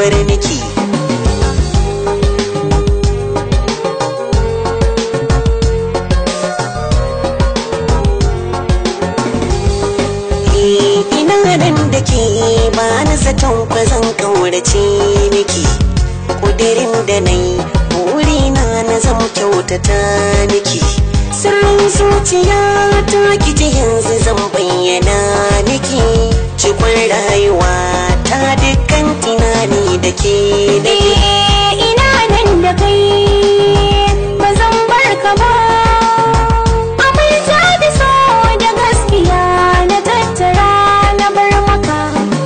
bar miki ina nan da ke ba na zaton kwazon kaurace miki kudirin da na yi burina na zam kyautata miki sirrin zuciya ta kiji yanzu zan bayyana miki cikon rayuwa ta dukkan tunani da ke nake ina nan da kai ba zan bar ka ba aminta da so da gaskiya na tattara na bar maka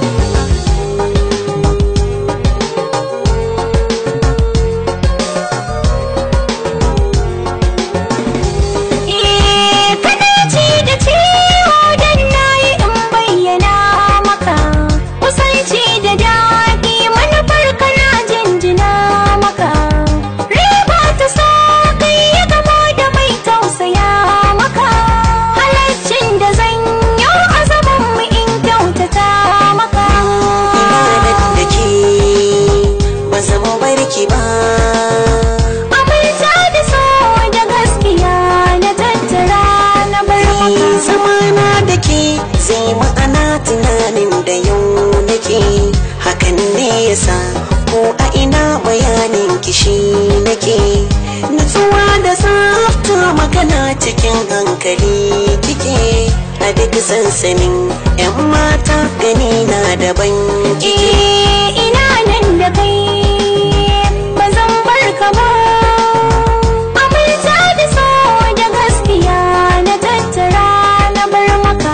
Eh, kana ji da ciwo dan nayi in bayyana maka kusanci da daɗi manufar kana jinjina maka riba ta sa kai ya gamo da mai tausaya maka halaccin da zan yi a zaman mu in kyautata maka ina nan da ke ba zan bar ki ba aminta da so da gaskiya na tattara na bar maka zamana da ke zai ma'ana tunanin da yau nake hakan ne yasa ko a ina bayanin kishi nake nutsuwa da tsafta magana cikin hankali kike a duk sansanin 'yan mata gani na daban kike Eh, ina nan da kai ba zan bar ka ba aminta da so da gaskiya na tattara na bar maka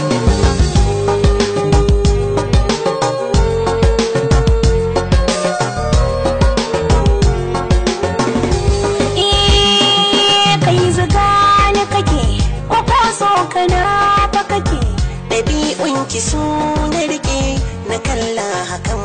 Eh, kai zuga ni kake ko ko so kana fa kake ɗabi'un ki su na rike na kalla hakan